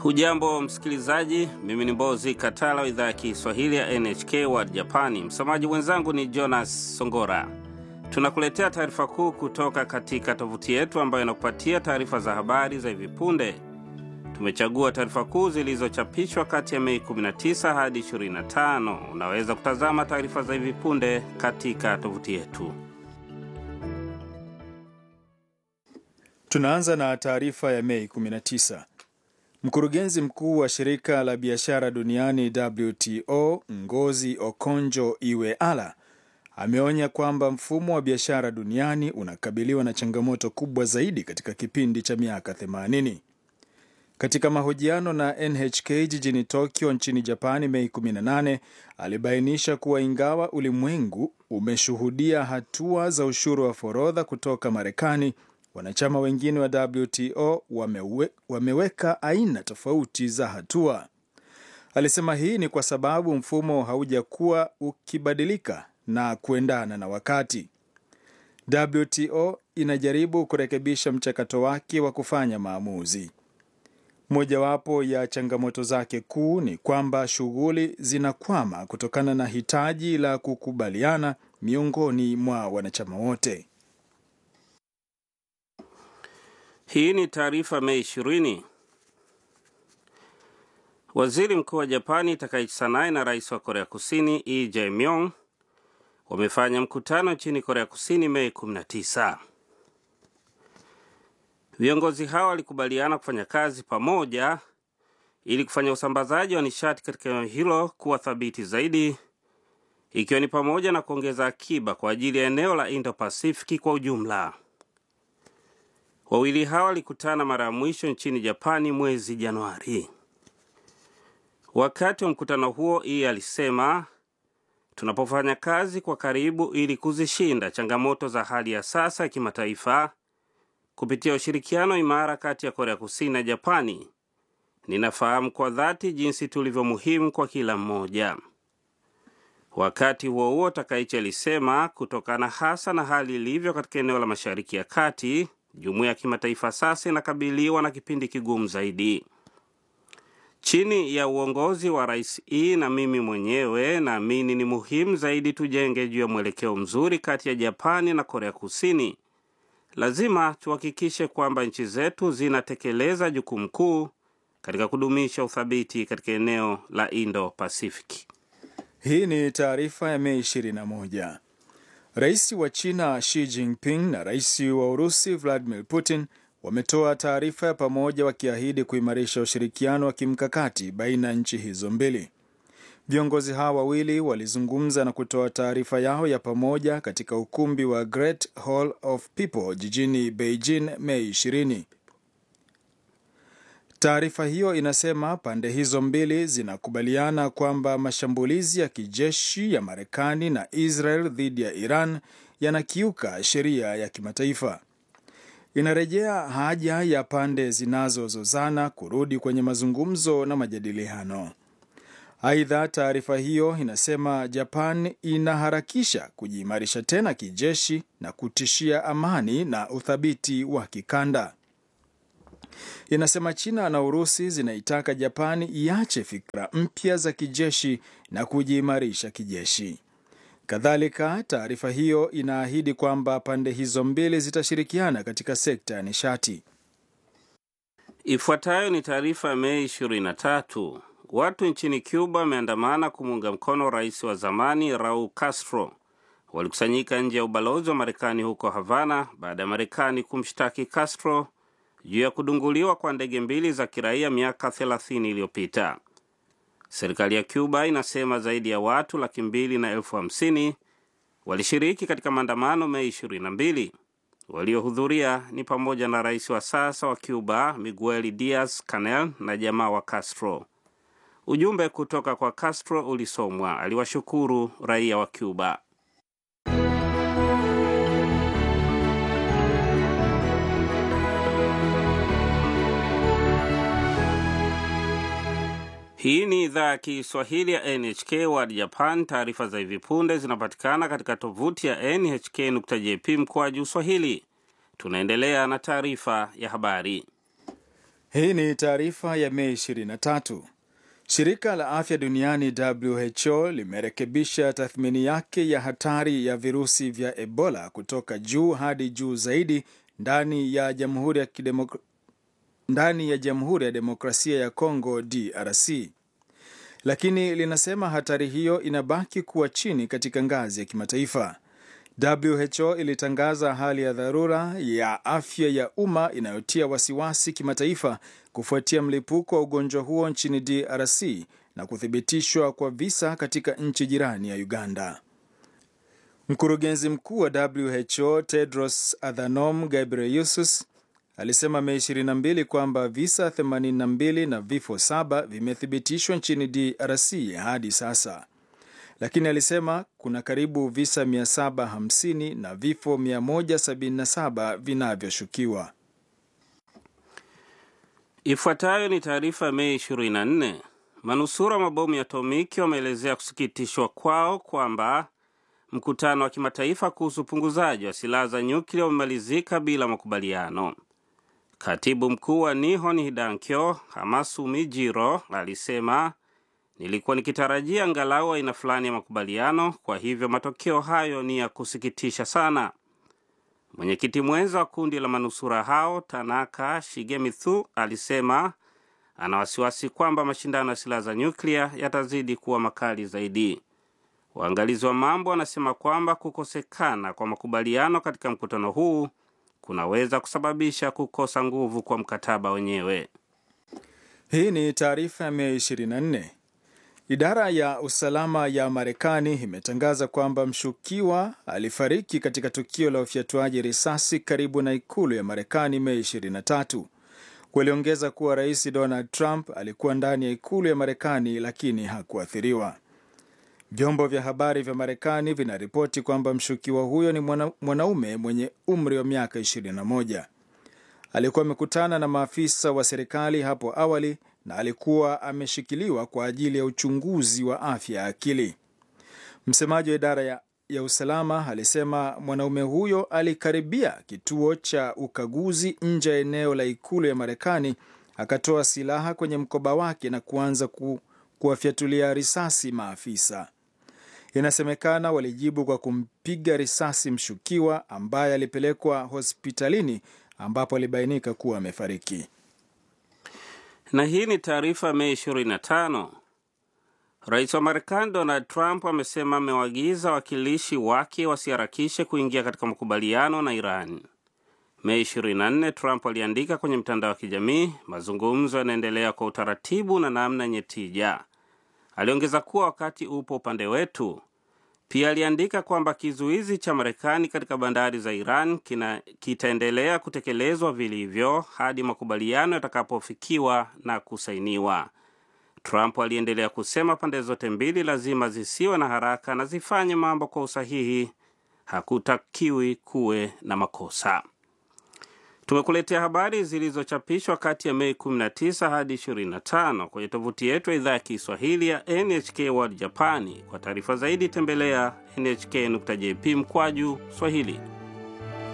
Hujambo msikilizaji, mimi ni Mbozi Katala wa idhaa ya Kiswahili ya NHK World Japani. Msomaji mwenzangu ni Jonas Songora. Tunakuletea taarifa kuu kutoka katika tovuti yetu ambayo inakupatia taarifa za habari za hivi punde. Tumechagua taarifa kuu zilizochapishwa kati ya Mei 19 hadi 25. Unaweza kutazama taarifa za hivi punde katika tovuti yetu. Tunaanza na taarifa ya Mei 19. Mkurugenzi mkuu wa shirika la biashara duniani WTO Ngozi Okonjo Iweala ameonya kwamba mfumo wa biashara duniani unakabiliwa na changamoto kubwa zaidi katika kipindi cha miaka 80. Katika mahojiano na NHK jijini Tokyo nchini Japani Mei 18, alibainisha kuwa ingawa ulimwengu umeshuhudia hatua za ushuru wa forodha kutoka Marekani, wanachama wengine wa WTO wamewe, wameweka aina tofauti za hatua. Alisema hii ni kwa sababu mfumo haujakuwa ukibadilika na kuendana na wakati. WTO inajaribu kurekebisha mchakato wake wa kufanya maamuzi. Mojawapo ya changamoto zake kuu ni kwamba shughuli zinakwama kutokana na hitaji la kukubaliana miongoni mwa wanachama wote. Hii ni taarifa Mei 20. Waziri mkuu wa Japani Takaichi Sanae na rais wa Korea Kusini Lee Jae-myung wamefanya mkutano nchini Korea Kusini Mei 19. Viongozi hao walikubaliana kufanya kazi pamoja ili kufanya usambazaji wa nishati katika eneo hilo kuwa thabiti zaidi, ikiwa ni pamoja na kuongeza akiba kwa ajili ya eneo la Indo-Pasifiki kwa ujumla. Wawili hao walikutana mara ya mwisho nchini Japani mwezi Januari. Wakati wa mkutano huo, Ii alisema, tunapofanya kazi kwa karibu ili kuzishinda changamoto za hali ya sasa ya kimataifa kupitia ushirikiano imara kati ya Korea Kusini na Japani, ninafahamu kwa dhati jinsi tulivyo muhimu kwa kila mmoja. Wakati huo huo, Takaichi alisema kutokana hasa na hali ilivyo katika eneo la Mashariki ya Kati, jumuiya ya kimataifa sasa inakabiliwa na kipindi kigumu zaidi. Chini ya uongozi wa Rais E na mimi mwenyewe, naamini ni muhimu zaidi tujenge juu ya mwelekeo mzuri kati ya Japani na Korea Kusini. Lazima tuhakikishe kwamba nchi zetu zinatekeleza jukumu kuu katika kudumisha uthabiti katika eneo la Indo-Pasifiki. Hii ni taarifa ya Mei 21. Rais wa China Xi Jinping na rais wa Urusi Vladimir Putin wametoa taarifa ya pamoja wakiahidi kuimarisha ushirikiano wa kimkakati baina ya nchi hizo mbili. Viongozi hawa wawili walizungumza na kutoa taarifa yao ya pamoja katika ukumbi wa Great Hall of People jijini Beijing Mei 20. Taarifa hiyo inasema pande hizo mbili zinakubaliana kwamba mashambulizi ya kijeshi ya Marekani na Israel dhidi ya Iran yanakiuka sheria ya kimataifa. Inarejea haja ya pande zinazozozana kurudi kwenye mazungumzo na majadiliano. Aidha, taarifa hiyo inasema Japan inaharakisha kujiimarisha tena kijeshi na kutishia amani na uthabiti wa kikanda. Inasema China na Urusi zinaitaka Japani iache fikra mpya za kijeshi na kujiimarisha kijeshi. Kadhalika, taarifa hiyo inaahidi kwamba pande hizo mbili zitashirikiana katika sekta ya nishati. Ifuatayo ni taarifa ya Mei 23. Watu nchini Cuba wameandamana kumuunga mkono rais wa zamani Raul Castro. Walikusanyika nje ya ubalozi wa Marekani huko Havana baada ya Marekani kumshtaki Castro juu ya kudunguliwa kwa ndege mbili za kiraia miaka 30 iliyopita. Serikali ya Cuba inasema zaidi ya watu laki mbili na elfu hamsini walishiriki katika maandamano Mei 22. Waliohudhuria ni pamoja na rais wa sasa wa Cuba Miguel Diaz Canel na jamaa wa Castro. Ujumbe kutoka kwa Castro ulisomwa. Aliwashukuru raia wa Cuba. Hii ni idhaa ya Kiswahili ya NHK World Japan. Taarifa za hivi punde zinapatikana katika tovuti ya nhk.jp mkoa juu Swahili. Tunaendelea na taarifa ya habari. Hii ni taarifa ya Mei 23. Shirika la afya duniani WHO limerekebisha tathmini yake ya hatari ya virusi vya Ebola kutoka juu hadi juu zaidi ndani ya Jamhuri ya Kidemok... ndani ya Jamhuri ya Demokrasia ya Kongo DRC, lakini linasema hatari hiyo inabaki kuwa chini katika ngazi ya kimataifa. WHO ilitangaza hali ya dharura ya afya ya umma inayotia wasiwasi kimataifa kufuatia mlipuko wa ugonjwa huo nchini DRC na kuthibitishwa kwa visa katika nchi jirani ya Uganda. Mkurugenzi mkuu wa WHO Tedros Adhanom Ghebreyesus alisema Mei 22 kwamba visa 82 na vifo saba vimethibitishwa nchini DRC hadi sasa lakini alisema kuna karibu visa 750 na vifo 177 vinavyoshukiwa. Ifuatayo ni taarifa ya Mei 24. Manusura mabomu ya atomiki wameelezea kusikitishwa kwao kwamba mkutano wa kimataifa kuhusu upunguzaji wa silaha za nyuklia umemalizika bila makubaliano. Katibu mkuu wa Nihon Hidankyo Hamasumi Jiro alisema Nilikuwa nikitarajia angalau aina fulani ya makubaliano, kwa hivyo matokeo hayo ni ya kusikitisha sana. Mwenyekiti mwenza wa kundi la manusura hao Tanaka Shigemitsu alisema ana wasiwasi kwamba mashindano ya silaha za nyuklia yatazidi kuwa makali zaidi. Waangalizi wa mambo wanasema kwamba kukosekana kwa makubaliano katika mkutano huu kunaweza kusababisha kukosa nguvu kwa mkataba wenyewe. Hii ni taarifa ya Mei 24. Idara ya usalama ya Marekani imetangaza kwamba mshukiwa alifariki katika tukio la ufyatuaji risasi karibu na ikulu ya Marekani Mei 23. Waliongeza kuwa Rais Donald Trump alikuwa ndani ya ikulu ya Marekani lakini hakuathiriwa. Vyombo vya habari vya Marekani vinaripoti kwamba mshukiwa huyo ni mwana, mwanaume mwenye umri wa miaka 21. Alikuwa amekutana na maafisa wa serikali hapo awali na alikuwa ameshikiliwa kwa ajili ya uchunguzi wa afya ya akili. Msemaji wa idara ya, ya usalama alisema mwanaume huyo alikaribia kituo cha ukaguzi nje ya eneo la ikulu ya Marekani, akatoa silaha kwenye mkoba wake na kuanza ku, kuwafyatulia risasi maafisa. Inasemekana walijibu kwa kumpiga risasi mshukiwa ambaye alipelekwa hospitalini ambapo alibainika kuwa amefariki. Na hii ni taarifa Mei 25. Rais wa Marekani Donald Trump amesema amewaagiza wawakilishi wake wasiharakishe kuingia katika makubaliano na Iran. Mei 24, Trump aliandika kwenye mtandao wa kijamii, mazungumzo yanaendelea kwa utaratibu na namna yenye tija. Aliongeza kuwa wakati upo upande wetu. Pia aliandika kwamba kizuizi cha Marekani katika bandari za Iran kina, kitaendelea kutekelezwa vilivyo hadi makubaliano yatakapofikiwa na kusainiwa. Trump aliendelea kusema pande zote mbili lazima zisiwe na haraka na zifanye mambo kwa usahihi. Hakutakiwi kuwe na makosa. Tumekuletea habari zilizochapishwa kati ya Mei 19 hadi 25 kwenye tovuti yetu ya idhaa ya Kiswahili ya NHK World Japani. Kwa taarifa zaidi tembelea nhk.jp mkwaju Swahili.